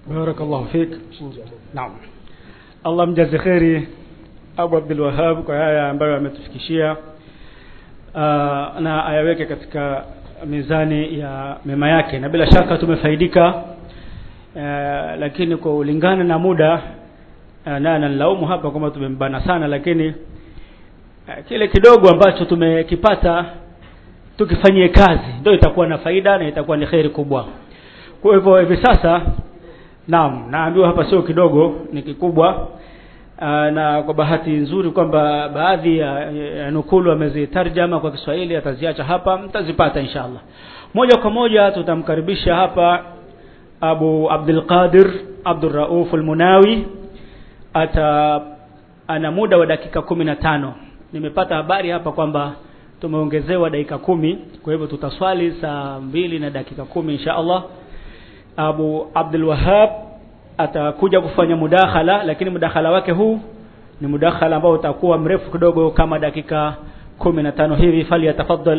barakallahu fik naam allah mjaze kheri abu abdul wahab kwa haya ambayo ametufikishia uh, na ayaweke katika mizani ya mema yake na bila shaka tumefaidika uh, lakini kwa ulingana na muda uh, na nanilaumu hapa kwamba tumembana sana lakini uh, kile kidogo ambacho tumekipata tukifanyie kazi ndio itakuwa na faida na itakuwa ni kheri kubwa kwa hivyo hivi sasa naam naambiwa hapa sio kidogo ni kikubwa Aa, na kwa bahati nzuri kwamba baadhi ya, ya nukulu amezitarjama kwa Kiswahili ataziacha hapa mtazipata inshallah moja kwa moja tutamkaribisha hapa Abu Abdul Qadir Abdul Rauf Al-Munawi ata ana muda wa dakika kumi na tano nimepata habari hapa kwamba tumeongezewa dakika kumi kwa hivyo tutaswali saa mbili na dakika kumi insha Allah Abu Abdul Wahab atakuja kufanya mudakhala lakini mudakhala wake huu ni mudakhala ambao utakuwa mrefu kidogo kama dakika kumi na tano hivi fali yatafaddal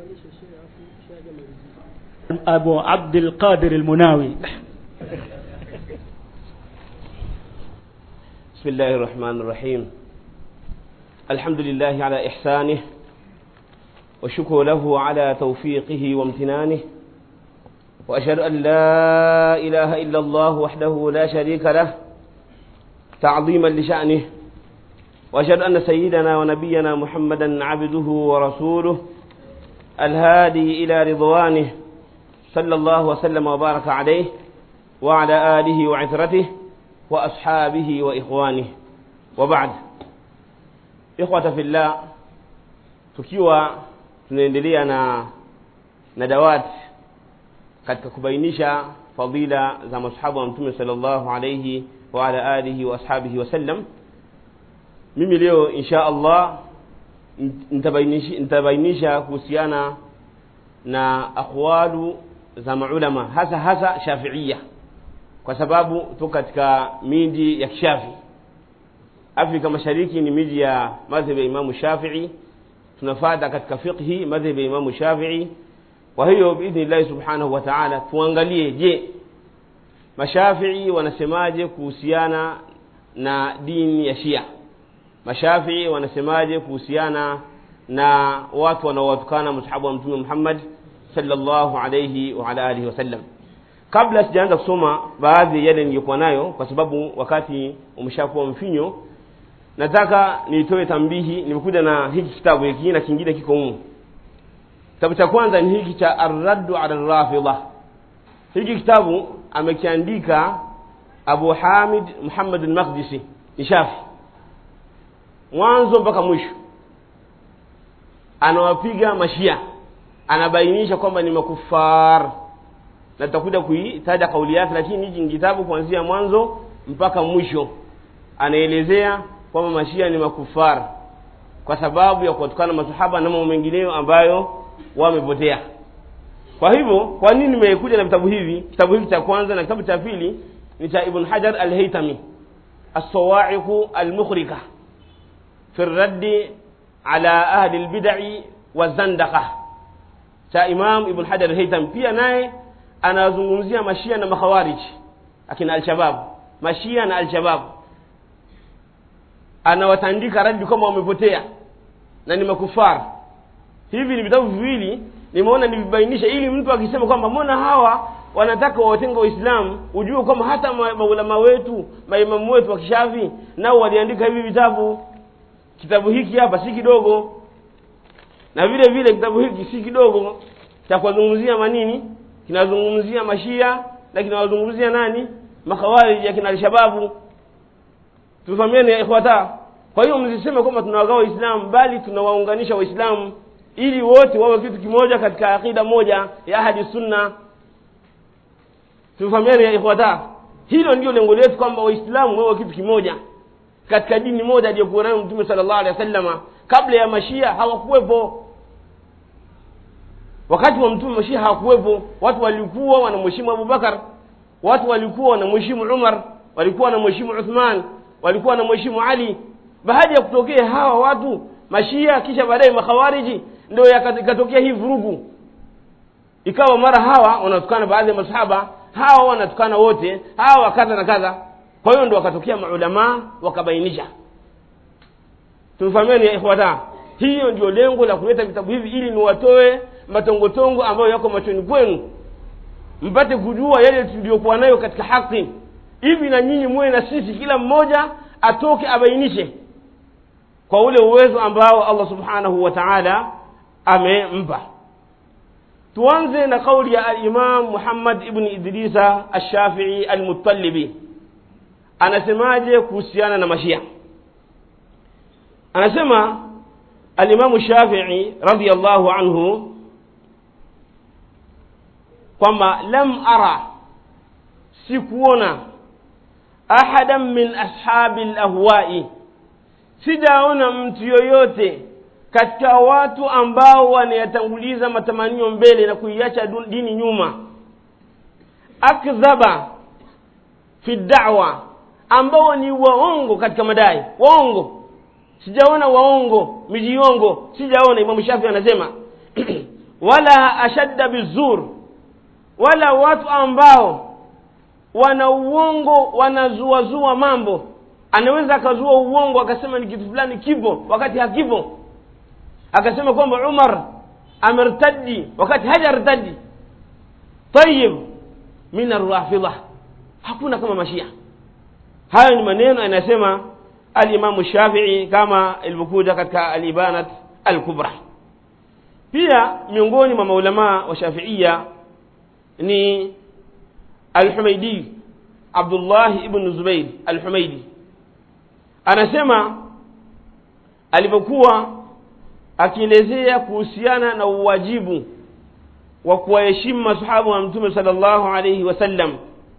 Abu Abdul Qadir al-Munawi بسم الله الرحمن الرحيم الحمد لله على إحسانه وشكر له على توفيقه وامتنانه وأشهد أن لا إله إلا الله وحده لا شريك له تعظيما لشأنه وأشهد أن سيدنا ونبينا محمدا عبده ورسوله الهادي إلى رضوانه صلى الله وسلم وبارك عليه وعلى آله وعثرته وأصحابه وإخوانه وبعد إخوة في الله tukiwa tunaendelea na na dawati katika kubainisha fadila za masahaba wa mtume sallallahu alayhi wa ala alihi wa ashabihi wasallam mimi leo insha Allah nitabainisha nitabainisha kuhusiana na aqwalu za maulama hasa hasa shafiia kwa sababu tuko katika miji ya kishafi Afrika Mashariki ni miji ya madhhabi ya Imamu Shafi'i tunafata katika fiqhi madhhabi ya Imamu Shafi'i kwa hiyo biidhnillahi subhanahu wa ta'ala tuangalie je mashafii wanasemaje kuhusiana na dini ya shia mashafii wanasemaje kuhusiana na watu wanaowatukana msahabu wa mtume muhammad sallallahu alayhi wa ala alihi wasallam kabla sijaanza kusoma baadhi yale niliyokuwa nayo kwa sababu wakati umeshakuwa mfinyo nataka nitoe tambihi nimekuja na hiki kitabu hiki na kingine kiko humu kitabu cha kwanza ni hiki cha arraddu ala rafidha hiki kitabu amekiandika abu hamid muhammad al-maqdisi ni shafi mwanzo mpaka mwisho anawapiga mashia anabainisha kwamba ni makufar na tutakuja kuitaja kauli yake lakini hiki ni kitabu kuanzia mwanzo mpaka mwisho anaelezea kwamba mashia ni makufar kwa sababu ya kuwatukana masahaba na mambo mengineyo ambayo wamepotea kwa hivyo kwa nini nimekuja na vitabu hivi kitabu hiki cha kwanza na kitabu cha pili ni cha ibn hajar al-haytami as-sawa'iq al-mukhrika fi raddi ala ahli al-bid'i wa cha imam ibn hajar al-haytami pia naye anazungumzia mashia na makhawarij akina al-shabab mashia na al-shabab anawatandika radi kama wamepotea na ni makufar hivi ni vitabu viwili nimeona nivibainisha ili mtu akisema kwamba mbona hawa wanataka wawatenga waislamu ujue kwamba hata maulama wetu maimamu wetu wa kishafi nao waliandika hivi vitabu kitabu hiki hapa si kidogo na vile vile kitabu hiki si kidogo cha kuwazungumzia manini kinazungumzia mashia na kinawazungumzia nani makhawariji akina alshababu tufahamiane ya ikhwata kwa hiyo msiseme kwamba tunawagawa waislamu bali tunawaunganisha waislamu ili wote wawe kitu kimoja katika akida moja ya ahadi sunna tufahamiane ya ikhwata hilo ndio lengo letu kwamba waislamu wawe kitu kimoja katika dini moja aliyokuwa nayo mtume sallallahu alaihi wasallama kabla ya mashia hawakuwepo wakati wa mtume mashia hawakuwepo watu walikuwa wanamheshimu abubakar watu walikuwa wanamheshimu umar walikuwa wanamheshimu uthman walikuwa wanamheshimu ali baada ya kutokea hawa watu mashia kisha baadaye makhawariji ndio ikatokea hii vurugu ikawa mara hawa wanatukana baadhi ya masahaba hawa wanatukana wote hawa kadha na kadha kwa hiyo ndo wakatokea maulamaa wakabainisha tumefahamiani ya ikhwata hiyo ndio lengo la kuleta vitabu hivi ili niwatoe matongotongo ambayo yako machoni kwenu mpate kujua yale tuliyokuwa nayo katika haki hivi na nyinyi muwe na sisi kila mmoja atoke abainishe kwa ule uwezo ambao allah subhanahu wa taala amempa tuanze na kauli ya alimam muhammad ibni idrisa alshafii almutalibi anasemaje kuhusiana na mashia anasema alimamu shafii radiallahu anhu kwamba lam ara sikuona ahadan min ashabi lahwai sijaona mtu yoyote katika watu ambao wanayatanguliza matamanio mbele na kuiacha dini nyuma akdhaba fi dawa ambao ni waongo katika madai waongo sijaona waongo mijiongo sijaona imamu shafi anasema wala ashadda bizur wala watu ambao wana uongo wanazuazua mambo anaweza akazua uongo akasema ni kitu fulani kipo wakati hakipo akasema kwamba umar amertadi wakati hajartadi tayib min arrafidha hakuna kama mashia hayo ni maneno anasema alimamu shafii kama ilivyokuja katika alibanat alkubra pia miongoni mwa maulamaa wa shafiia ni alhumaidi abdullahi ibnu zubair alhumaidi anasema alivyokuwa akielezea kuhusiana na uwajibu wa kuwaheshimu masahaba wa mtume sala llahu alaihi wasallam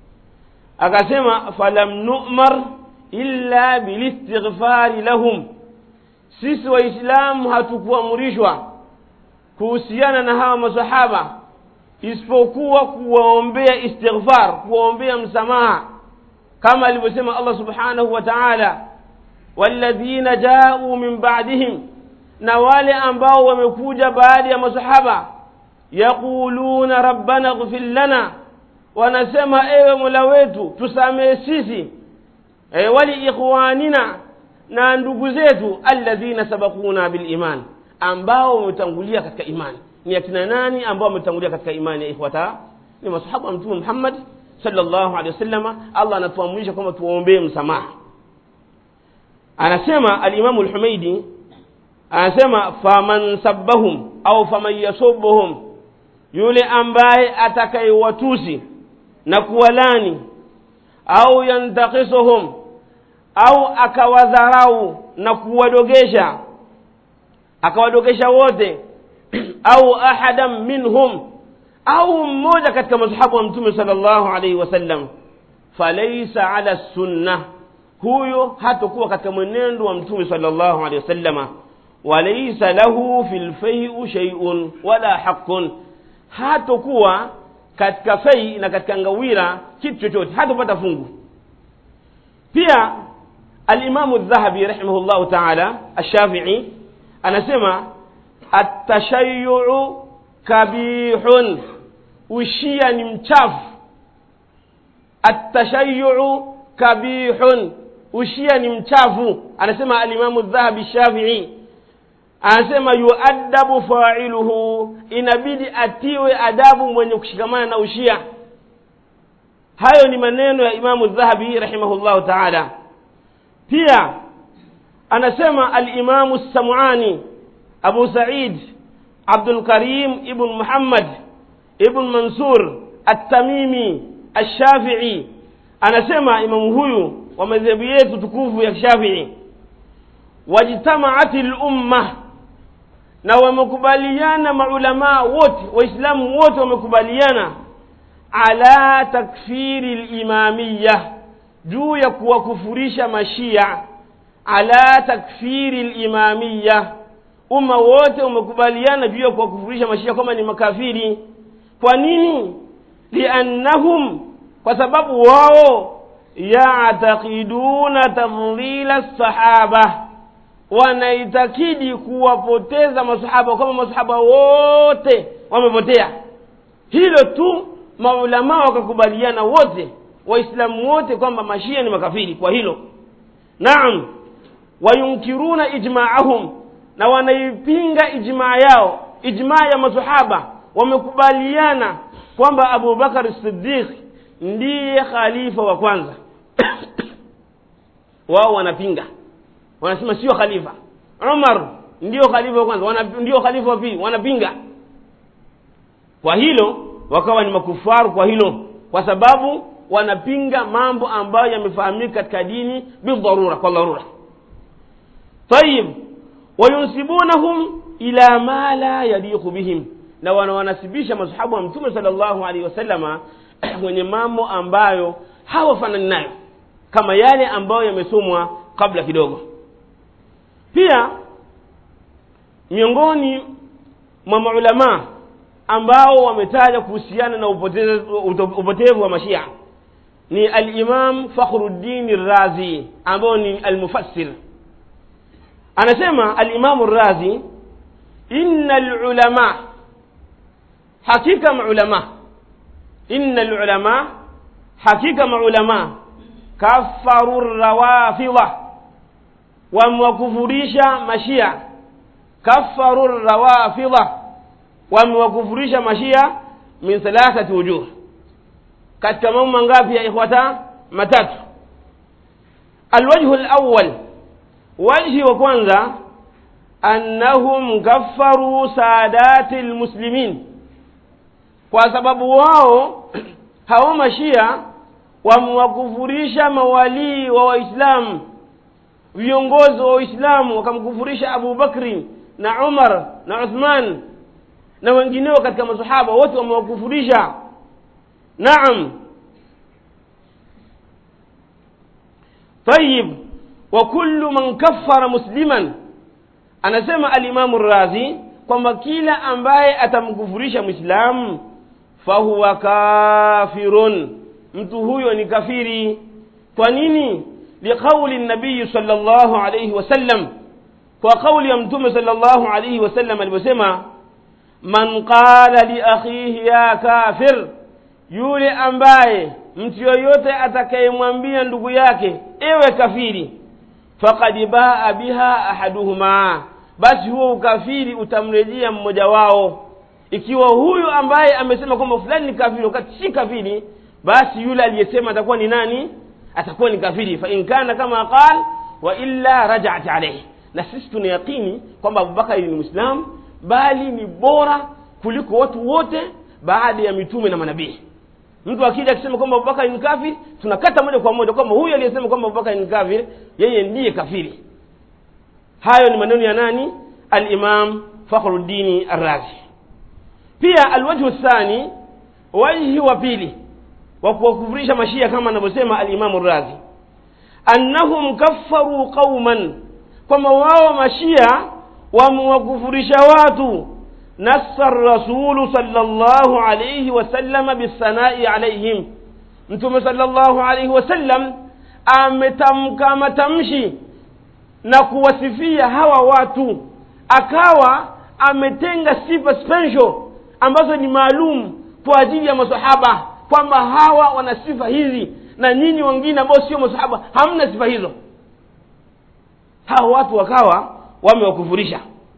akasema falam numar illa bilistighfari lahum sisi waislamu hatukuamrishwa kuhusiana na hawa masahaba isipokuwa kuwaombea istighfar kuwaombea msamaha kama alivyosema allah subhanahu wa taala walladhina jauu min badihim na wale ambao wamekuja baada ya masahaba yaquluna rabbana ghfir lana wanasema ewe mola wetu tusamehe sisi e, wali ikhwanina na ndugu zetu alladhina sabakuna biliman ambao wametangulia katika imani ni akina nani ambao wametangulia katika imani ya ikhwata ni masahaba wa mtume muhammad sallallahu alaihi wasallama allah anatuamrisha kwamba tuwaombee msamaha anasema alimamu lhumaidi anasema faman sabbahum au faman yasubuhum yule ambaye atakayewatusi na kuwalani au yantakisuhum au akawadharau na kuwadogesha akawadogesha wote au ahadan minhum au mmoja katika masahabu wa mtume sala llahu alaihi wasallam falaisa ala sunna huyo hatokuwa katika mwenendo wa mtume sala llahu alehi wasallama walaisa lahu fi lfeiu sheiun wala haqun hatokuwa katika fei na katika ngawira kitu chochote hatopata fungu pia alimamu dhahabi rahimahullahu taala alshafii anasema atashayuu kabihun ushia ni mchafu atashayuu kabihun ushia ni mchafu anasema alimamu dhahabi shafii anasema yuadabu failuhu inabidi atiwe adabu mwenye kushikamana na ushia hayo ni maneno ya imamu dhahabi rahimahullahu taala pia anasema alimamu samuani abu said abdulkarim ibn muhammad ibn mansur attamimi alshafii anasema imamu huyu wa madhehebu yetu tukufu ya shafii wajtamaat lumma na wamekubaliana maulamaa wote waislamu wote wamekubaliana ala takfiri limamiya juu ya kuwakufurisha mashia ala takfiri limamiya umma wote umekubaliana juu ya kuwakufurisha mashia kwamba ni makafiri kwa nini liannahum kwa sababu wao yataqiduna tafdhila sahaba wanaitakidi kuwapoteza masahaba kama masahaba wote wamepotea hilo tu maulamaa wakakubaliana wote waislamu wote kwamba mashia ni makafiri kwa hilo naam wayunkiruna ijmaahum na wanaipinga ijmaa yao ijmaa ya masahaba wamekubaliana kwamba abubakar siddiq ndiye khalifa wa kwanza wao wanapinga wanasema sio khalifa umar ndio khalifa wa kwanza wana, ndio khalifa wa pili wanapinga kwa hilo wakawa ni makufaru kwa hilo kwa sababu wanapinga mambo ambayo yamefahamika katika dini bidharura kwa dharura tayib wayunsibunahum ila ma la yaliqu bihim na wanawanasibisha masahabu wa mtume sallallahu alaihi wasallama kwenye mambo ambayo hawafanani nayo kama yale ambayo yamesomwa kabla kidogo pia miongoni mwa maulamaa ambao wametaja kuhusiana na upotevu, upotevu wa mashia ni alimam fakhruddin razi ambao ni almufassir anasema alimamu razi inna lulama hakika maulama inna lulama hakika maulama kafaru rawafidha wamewakufurisha mashia kafaru rawafidha wamewakufurisha mashia min thalathati wujuh katika mambo mangapi ya ikhwata matatu alwajhu alawwal wajhi wa kwanza annahum kaffaru sadati lmuslimin kwa sababu wao hao mashia wamewakufurisha mawalii wa waislamu viongozi wa waislamu wakamkufurisha abu bakri na umar na uthman na wengineo katika masahaba wote wamewakufurisha naam tayib wa kullu man kaffara musliman anasema alimamu razi kwamba kila ambaye atamkufurisha mwislamu fahuwa kafirun mtu huyo ni kafiri kwa nini liqauli nabiyi sal llahu alaihi wasallam kwa kauli ya mtume sal llahu alaihi wasallam alivyosema man qala liakhihi ya kafir yule ambaye mtu yoyote atakayemwambia ndugu yake ewe kafiri faqad baa biha ahaduhuma basi huo ukafiri utamrejea mmoja wao ikiwa huyu ambaye amesema kwamba fulani ni kafiri wakati si kafiri basi yule aliyesema atakuwa ni nani atakuwa ni kafiri fa in kana kama qal wa illa rajat alayhi na sisi tuna yaqini kwamba abubakari ni mwislamu bali ni bora kuliko watu wote baada ya mitume na manabii mtu akija akisema kwamba abubakari ni kafiri tunakata moja kwa moja kwamba huyu aliyesema kwamba abubakari ni kafiri yeye ndiye kafiri hayo ni maneno ya nani alimam fakhruddini arrazi pia alwajhu thani wajhi wa pili wa kuwakufurisha mashia kama anavyosema alimamu razi annahum kaffaru qauman kwamba wao mashia wamewakufurisha watu nassa rasulu salllahu alaihi wasallama bisanai alaihim mtume salllahu alaihi wasallam ametamka matamshi na kuwasifia hawa watu akawa ametenga sifa special ambazo ni maalum kwa ajili ya masahaba kwamba hawa wana sifa hizi na nyinyi wengine ambao sio masahaba hamna sifa hizo hawa watu wakawa wamewakufurisha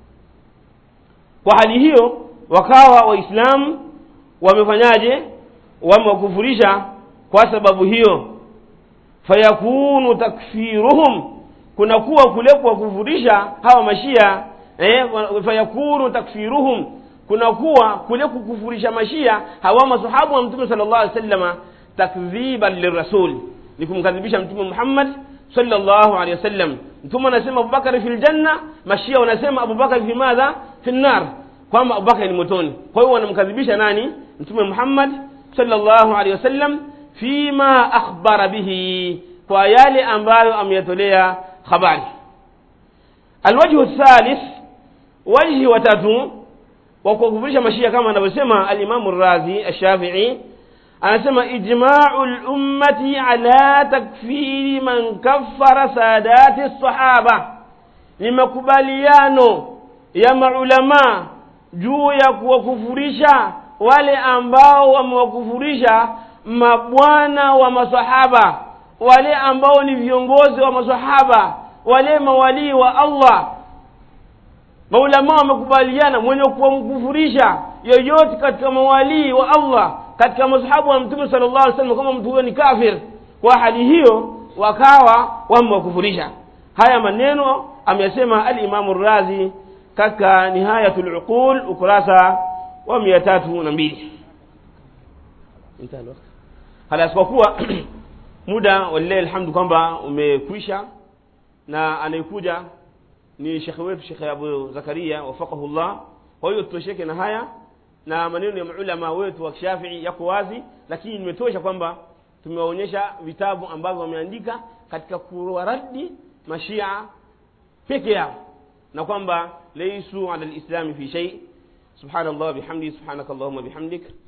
kwa hali hiyo wakawa waislamu wamefanyaje wamewakufurisha kwa sababu hiyo fayakunu takfiruhum kunakuwa kule kuwakufurisha hawa mashia eh, fayakunu takfiruhum kunakuwa kule kukufurisha mashia hawa masahabu wa mtume sala llahu alih sallama takdhiban lirasul ni kumkadhibisha mtume muhammad sallallahu alaihi wasallam mtume anasema abubakari fi ljanna mashia wanasema abubakari fi madha fi nnar kwamba abubakari ni motoni kwa hiyo wanamkadhibisha nani mtume muhammad sallallahu alaihi wasallam fima akhbara bihi kwa yale ambayo ameyatolea habari alwajhu thalith wajhi watatu wa kuwakufurisha mashia kama anavyosema alimamu razi ashafii anasema ijmau lummati ala takfiri man kaffara sadati sahaba ni makubaliano ya maulamaa juu ya kuwakufurisha wale ambao wamewakufurisha mabwana wa masahaba wale ambao ni viongozi wa masahaba wale mawalii wa allah maulama wamekubaliana mwenye kumkufurisha yoyote katika mawalii wa allah katika masahabu wa mtume sala llah alih wasallam kama mtu huyo ni kafir kwa hali hiyo wakawa wamewakufurisha haya maneno amesema alimamu razi katika nihayatu luqul ukurasa wa mia tatu na mbili halas kwa kuwa muda walilahi alhamdu kwamba umekwisha na anayekuja ni shekhe wetu shekhe abu zakaria wafaqahu llah kwa hiyo tutosheke na haya na maneno ya maulama wetu wa kishafii yako wazi lakini nimetosha kwamba tumewaonyesha vitabu ambavyo wameandika katika kuwaradi mashia peke yao na kwamba laisu ala lislami fi shei subhana llah bihamdi subhanaka allahuma bihamdik